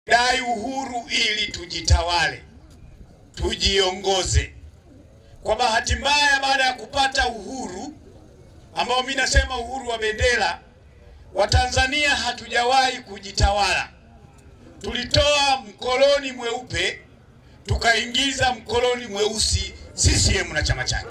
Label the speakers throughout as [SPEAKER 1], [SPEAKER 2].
[SPEAKER 1] dai uhuru ili tujitawale, tujiongoze. Kwa bahati mbaya, baada ya kupata uhuru ambao mimi nasema uhuru wa bendera, Watanzania hatujawahi kujitawala. Tulitoa mkoloni mweupe tukaingiza mkoloni mweusi CCM na chama chake.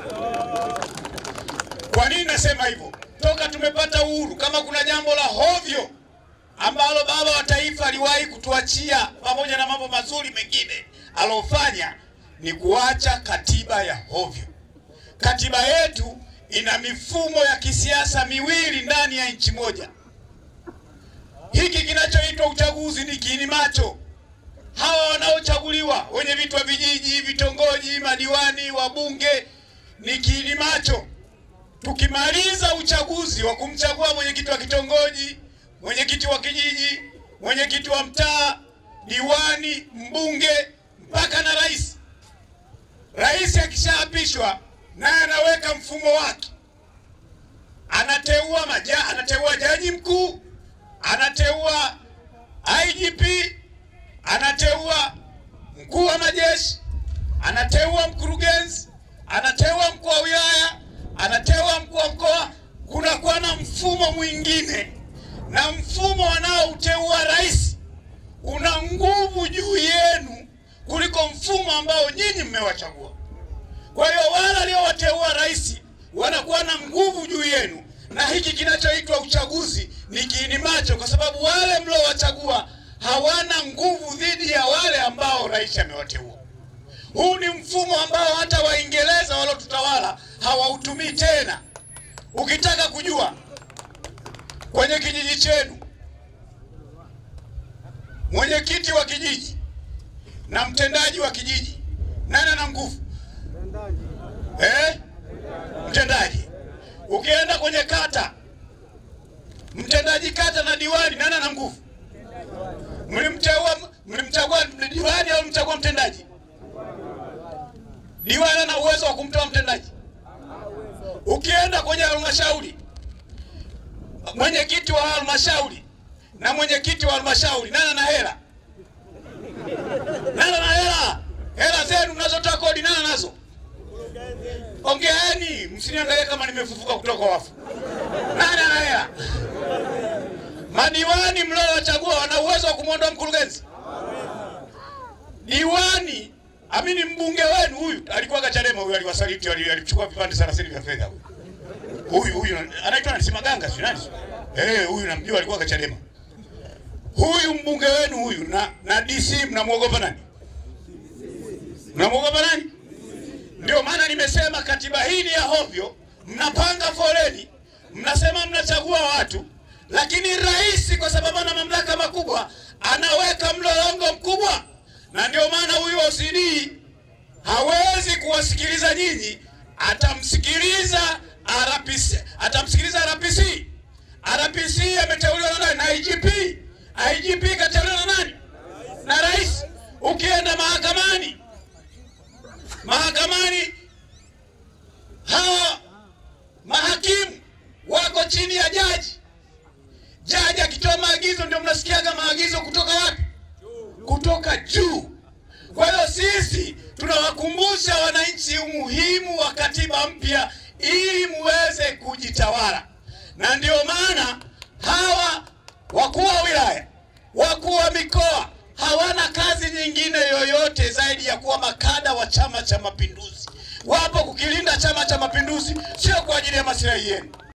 [SPEAKER 1] Kwa nini nasema hivyo? Toka tumepata uhuru, kama kuna jambo la hovyo ambalo baba wa taifa aliwahi kutuachia pamoja na mambo mazuri mengine alofanya ni kuacha katiba ya hovyo. Katiba yetu ina mifumo ya kisiasa miwili ndani ya nchi moja. Hiki kinachoitwa uchaguzi ni kiini macho. Hawa wanaochaguliwa wenye vitu wa vijiji, vitongoji, madiwani, wabunge ni kiini macho. Tukimaliza uchaguzi wa kumchagua mwenyekiti wa kitongoji, mwenyekiti wa kijiji, mwenyekiti wa mtaa, diwani, mbunge mpaka na rais. Rais akishaapishwa naye anaweka mfumo wake, anateua maja, anateua jaji mkuu, anateua IGP, anateua mkuu wa majeshi, anateua mkurugenzi, anateua mkuu wa wilaya, anateua mkuu wa mkoa. Kunakuwa na mfumo mwingine, na mfumo wanaouteua rais una nguvu juu yenu kuliko mfumo ambao nyinyi mmewachagua. Kwa hiyo wale waliowateua rais wanakuwa na nguvu juu yenu, na hiki kinachoitwa uchaguzi ni kiini macho, kwa sababu wale mliowachagua hawana nguvu dhidi ya wale ambao rais amewateua. Huu ni mfumo ambao hata Waingereza waliotutawala hawautumii tena. Ukitaka kujua kwenye kijiji chenu mwenyekiti wa kijiji na mtendaji wa kijiji nani ana nguvu? Eh? Mtendaji. Ukienda kwenye kata, mtendaji kata na diwani nani ana nguvu? Mlimteua, mlimchagua diwani au mlimchagua mtendaji? Diwani ana uwezo wa kumtoa mtendaji. Ukienda kwenye halmashauri, mwenyekiti wa halmashauri na mwenyekiti wa halmashauri nani ana hela? Nani ana hela? Hela zenu mnazotoa kodi nani nazo? Ongeeni, msiniangalie kama nimefufuka kutoka wafu. Nani ana hela? Madiwani mliowachagua wana uwezo wa kumwondoa mkurugenzi? Diwani amini, mbunge wenu huyu alikuwa Chadema, huyu aliwasaliti, alichukua vipande 30 vya fedha. Huyu huyu anaitwa nani? Simaganga, si nani? Eh, huyu namjua, alikuwa Chadema. Huyu mbunge wenu huyu na na DC mnamwogopa nani? Mnamwogopa nani? Ndio maana nimesema katiba hii ni ya hovyo. Mnapanga foleni, mnasema mnachagua watu, lakini rais kwa sababu ana mamlaka makubwa anaweka mlolongo mkubwa, na ndio maana huyu OCD hawezi kuwasikiliza nyinyi, atamsikiliza RPC, atamsikiliza RPC. RPC ameteuliwa na nani? Na IGP. IGP kateuliwa na nani? Na rais. Ukienda mahakamani mahakamani hawa mahakimu wako chini ya jaji. Jaji akitoa maagizo, ndio mnasikiaga maagizo kutoka wapi? Kutoka juu. Kwa hiyo sisi tunawakumbusha wananchi umuhimu wa katiba mpya ili muweze kujitawala, na ndio maana hawa wakuu wa wilaya, wakuu wa mikoa hawana kazi nyingine yoyote zaidi ya kuwa makada wa Chama cha Mapinduzi. Wapo kukilinda Chama cha Mapinduzi, sio kwa ajili ya maslahi yenu.